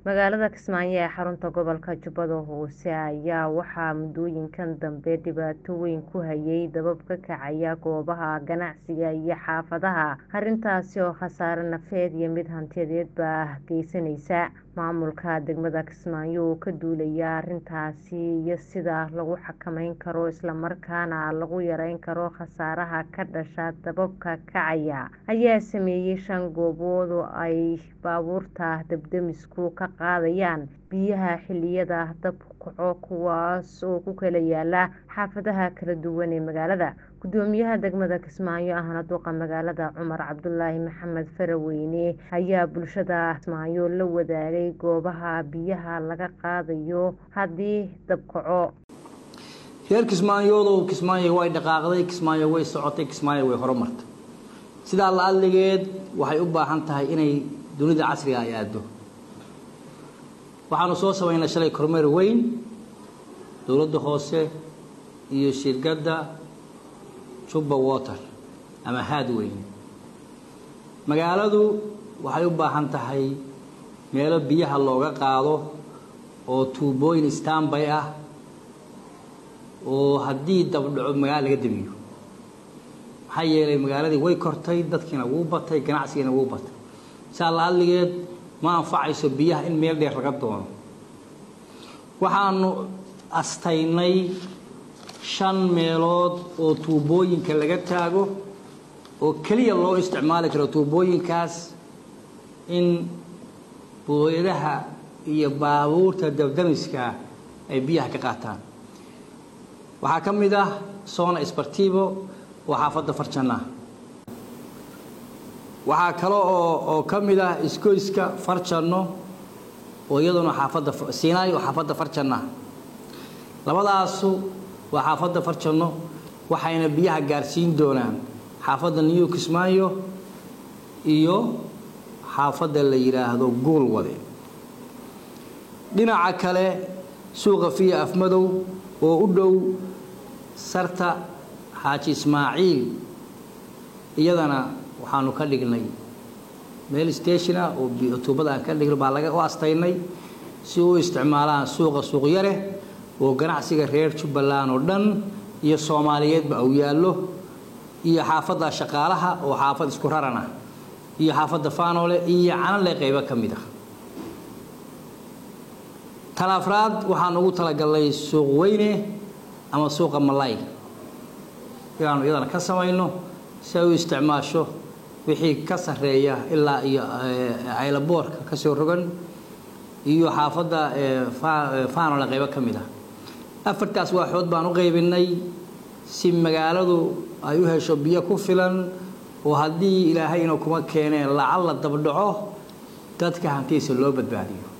magaalada kismaayo ee xarunta gobolka jubbada hoose ayaa waxaa muddooyinkan dambe dhibaato weyn ku hayay dabab ka kacaya goobaha ganacsiga iyo xaafadaha arrintaasi oo khasaare nafeed iyo mid hantiyadeedba geysaneysa maamulka degmada kismaayo oo ka duulaya arrintaasi iyo sida lagu xakameyn karo islamarkaana lagu yareyn karo khasaaraha ka dhasha dababka kacaya ayaa sameeyay shan goobood oo ay baabuurta dab-damisku ka qaadayaan biyaha xiliyada dabku kaco kuwaas oo ku kala yaala xaafadaha kala duwan ee magaalada gudoomiyaha degmada kismaayo ahna duqa magaalada cumar cabdulaahi maxamed faraweyne ayaa bulshada kismaayo la wadaagay goobaha biyaha laga qaadayo haddii dab kaco reer kismaayoodow kismaayo way dhaqaaqday kismaayo way socotay kismaayo way horumartay sidaa la adligeed waxay u baahan tahay inay dunida casriga ay aado waxaanu soo samaynay shalay kormeer weyn dowladda hoose iyo shirkadda jubba water ama haad weyn magaaladu waxay u baahan tahay meelo biyaha looga qaado oo tuubooyin stanbay ah oo haddii dabdhaco magaala laga debiyo maxaa yeelay magaaladii way kortay dadkiina wuu batay ganacsigiina wuu batay saa la adligeed ma anfacayso biyaha in meel dheer laga doono waxaanu astaynay shan meelood oo tuubooyinka laga taago oo keliya loo isticmaali karo tuubooyinkaas in booyadaha iyo baabuurta dabdamiska ay biyaha ka qaataan waxaa ka mid ah sona sbartivo oo xaafadda farjanna waxaa kale oo oo ka mid ah isgoyska farjanno oo iyaduna xaafadda siinaay oo xaafadda farjanna labadaasu waa xaafadda farjanno waxayna biyaha gaarsiin doonaan xaafadda new kismaayo iyo xaafadda la yidhaahdo guulwade dhinaca kale suuqa fiya afmadow oo u dhow sarta xaaji ismaaciil iyadana waxaanu ka dhignay meel stationa oo tuubada aan ka dhigno baa laga u astaynay si u isticmaalaan suuqa suuqyare oo ganacsiga reer jubbaland oo dhan iyo soomaaliyeedba uu yaallo iyo xaafadda shaqaalaha oo xaafad isku raran ah iyo xaafadda faanole iyo canale qaybo ka mid ah tan afraad waxaan ugu talagalnay suuq weyne ama suuqa malayga inaanu iyadana ka samayno si ay u isticmaasho wixii ka sarreeya ilaa iyo aylaboorka ka soo rogan iyo xaafadda faanole qaybo ka mid ah afartaas waaxood baan u qaybinay si magaaladu ay u hesho biyo ku filan oo haddii ilaahayna kuma keeneen lacal la dabdhaco dadka hantiisa loo badbaadiyo